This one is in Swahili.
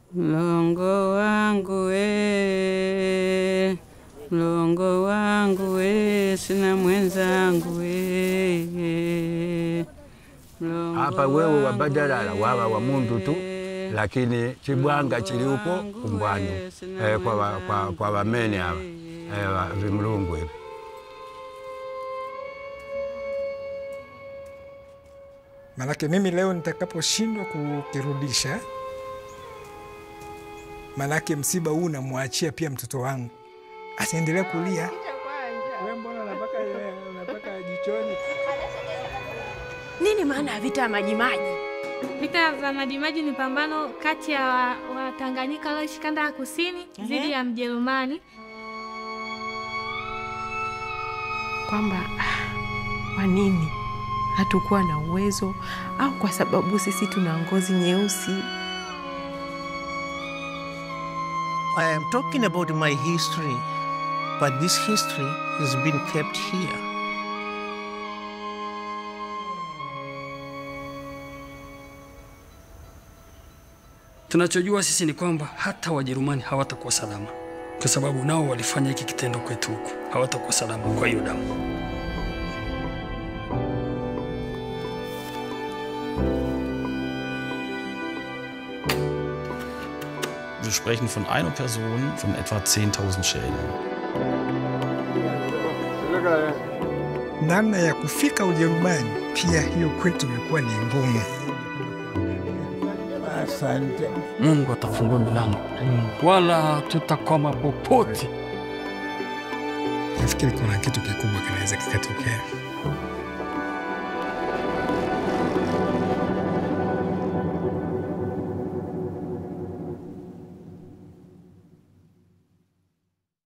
Mlongo wangu we, mlongo wangu we, sina mwenzangu we. Mlongo Hapa wewe wangu wabadalala wawa wa mundu tu, we, lakini chibwanga chili uko wangu kumbwanyu we, sina eh, kwa, wa- kwa, mwenzangu kwa wamene hawa we. eh, wa- vimlungu hivi. Manake mimi leo nitakaposhindwa kukirudisha, manake msiba huu namwachia pia mtoto wangu, asiendelea kulia. Wewe mbona unapaka unapaka jichoni? Nini maana ya vita ya Majimaji? Vita vya Majimaji ni pambano kati ya Watanganyika wa Tanganyika walioishi kanda ya kusini dhidi ya Mjerumani. Kwamba ah, kwa nini hatukuwa na uwezo au kwa sababu sisi tuna ngozi nyeusi? I am talking about my history, but this history has been kept here. Tunachojua sisi ni kwamba hata Wajerumani hawatakuwa salama, kwa sababu nao walifanya hiki kitendo kwetu huku, hawatakuwa salama kwa hiyo damu. Wir sprechen von einer Person von etwa 10.000 Schäden. Namna ya kufika Ujerumani pia hiyo kwetu ilikuwa ni ngumu. Mungu atafungua milango, wala tutakoma popote. Nafikiri kuna kitu kikubwa kinaweza kikatokea.